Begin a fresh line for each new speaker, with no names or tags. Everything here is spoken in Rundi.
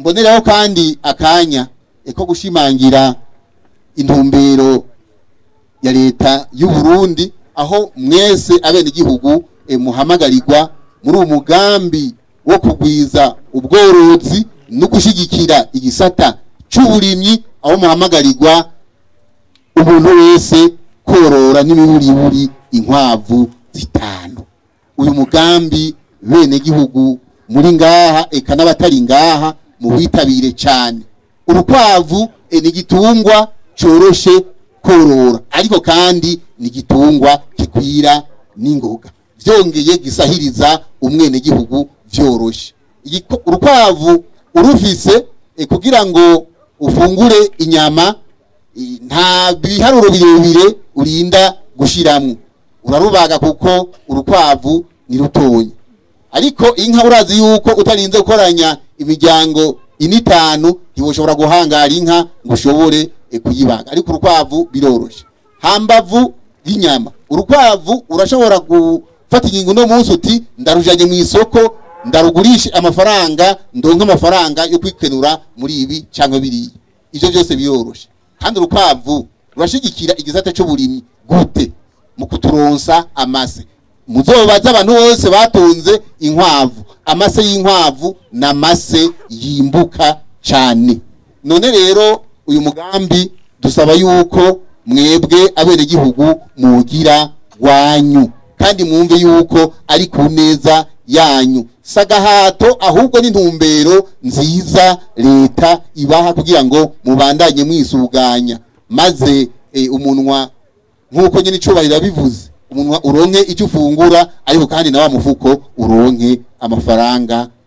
mboneraho kandi akanya ko gushimangira intumbero ya leta y'u Burundi aho mwese abenegihugu e, muhamagarirwa muri uwo mugambi wo kugwiza ubworozi no gushigikira igisata c'uburimyi aho muhamagarirwa umuntu wese korora n'imiburiburi inkwavu zitanu uyu mugambi bene gihugu muri ngaha eka n'abatari ngaha mu witabire cyane urukwavu e, ni igitungwa coroshe korora ariko kandi ni igitungwa kikwira n'ingoga vyongeye gisahiriza umwene gihugu vyoroshe Igiko- urukwavu urufise e, kugira ngo ufungure inyama i- nta biharuro birebire urinda gushiramwo urarubaga kuko urukwavu ni rutonya ariko inka urazi yuko utarinze gukoranya imiryango ine itanu ntiwoshobora guhangara inka ngo ushobore eh, kuyibaga ariko urukwavu biroroshe hambavu y'inyama urukwavu urashobora gufata ingingo uno munsi uti ndarujanye mu isoko ndarugurishe amafaranga ndonke amafaranga yo kwikenura muri ibi cyangwa biriya ivyo byose biroroshe kandi urukwavu rurashigikira igisata c'uburimyi gute mu kuturonsa amase muzobaza abantu bose batunze inkwavu amase y'inkwavu ni amase yimbuka cyane none rero uyu mugambi dusaba yuko mwebwe abenegihugu mugira wanyu kandi mwumve yuko ari ku neza yanyu sagahato ahubwo n'intumbero nziza leta ibaha kugira ngo mubandanye mwisuganya maze eh, umunwa nk'uko nyine icubahiro yabivuze umunwa uronke icyo ufungura ariko kandi na wa mufuko uronke amafaranga